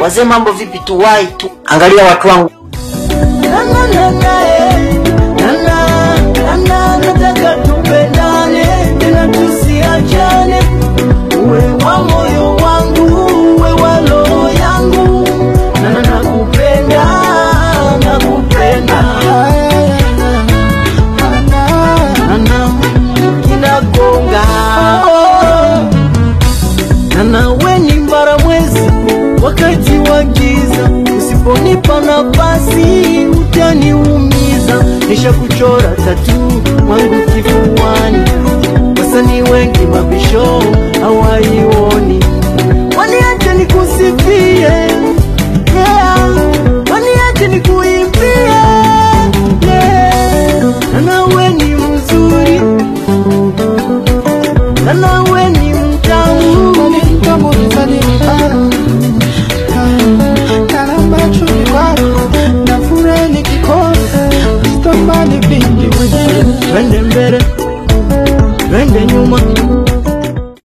wazee mambo vipi tuwai tu angalia watu wangu Na, na, na, na, eh. Na, na, na, na, nataka tupendane tena tusiachane uwe wa moyo wangu uwe wa roho yangu na na nakupenda nakupenda nana kinagonga nana we ni mbara mwezi wakati wa giza usiponipa nafasi utaniumiza nisha kuchora tatu mwangu kifuani wasanii wengi mabisho hawaioni waniache nikusifie yeah. waniache nikuimbie yeah. na nawe ni mzuri na nawe ni mtamu twende mbele twende nyuma